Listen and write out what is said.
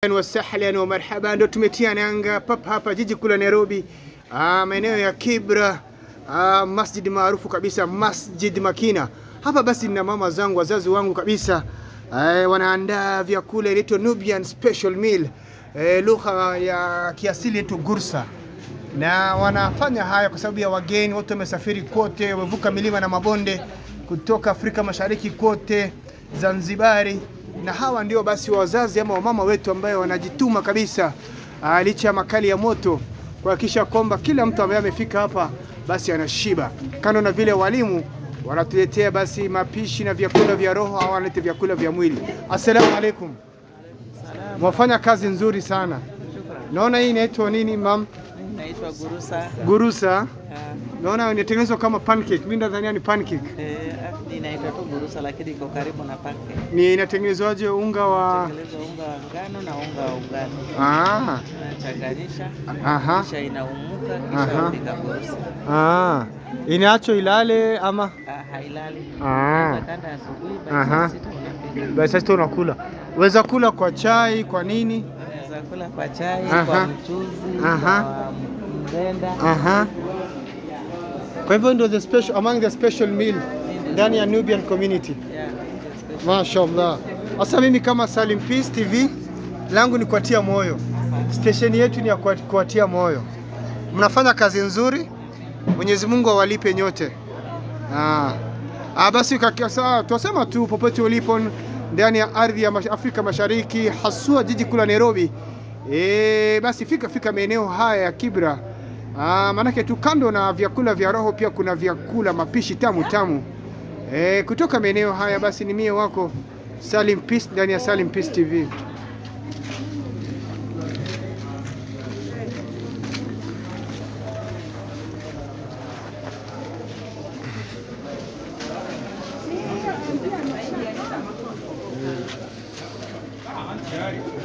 wasahlan wa marhaba, ndo tumetia nanga papa hapa jiji kuu la Nairobi, ah, maeneo ya Kibra, ah, masjid maarufu kabisa, Masjid Makina. Hapa basi nina mama zangu, wazazi wangu kabisa, eh, wanaandaa vyakula inaitwa Nubian special meal, eh, lugha ya kiasili yetu Gursa na wanafanya haya kwa sababu ya wageni wote wamesafiri kote, wamevuka milima na mabonde kutoka Afrika Mashariki kote, Zanzibari, na hawa ndio basi wazazi ama wamama wetu ambayo wanajituma kabisa, ah, licha ya makali ya moto kuhakikisha kwamba kila mtu ambaye amefika hapa basi anashiba. Kando na vile walimu wanatuletea basi mapishi na vyakula vya roho au wanaleta vyakula vya mwili. Assalamu alaikum. Mwafanya kazi nzuri sana. Naona hii inaitwa nini mam? Naitwa Gurusa. Gurusa. Ah, Naona inatengenezwa kama pancake. Mimi nadhania ni pancake. eh, ah, inaitwa tu Gurusa lakini iko karibu na pancake. Ni inatengenezwaje unga wa Tengeleza unga wa ngano na unga wa ugano. ah, Unachanganyisha. aha, Kisha inaumuka Aha. kisha unapika Gurusa. ah. Inacho ilale ama Ah, hailali. ah. Unakanda asubuhi Aha. basi sita unapika. Basi sasa unakula. Weza kula kwa chai, kwa nini? Unaweza kula kwa chai, Aha. kwa mchuzi, Aha. kwa mrenda. Aha. Kwa hivyo ndio the special among the special meal ndani ya Nubian community. Yeah, it's special. Mashallah. Sasa mimi kama Salim Peace TV langu ni kuatia moyo. Station yetu ni ya kuat- kuatia moyo. Mnafanya kazi nzuri. Mwenyezi Mungu awalipe nyote. Ah. Ah, basi kakasa tunasema tu popote ulipo ndani ya ardhi ya mash- Afrika Mashariki haswa jiji kuu la Nairobi. E, basi fika fika maeneo haya ya Kibra. Ah, maanake tu kando na vyakula vya roho pia kuna vyakula mapishi tamu tamu. E, kutoka maeneo haya basi ni mie wako Salim Peace ndani ya Salim Peace TV. Tayari.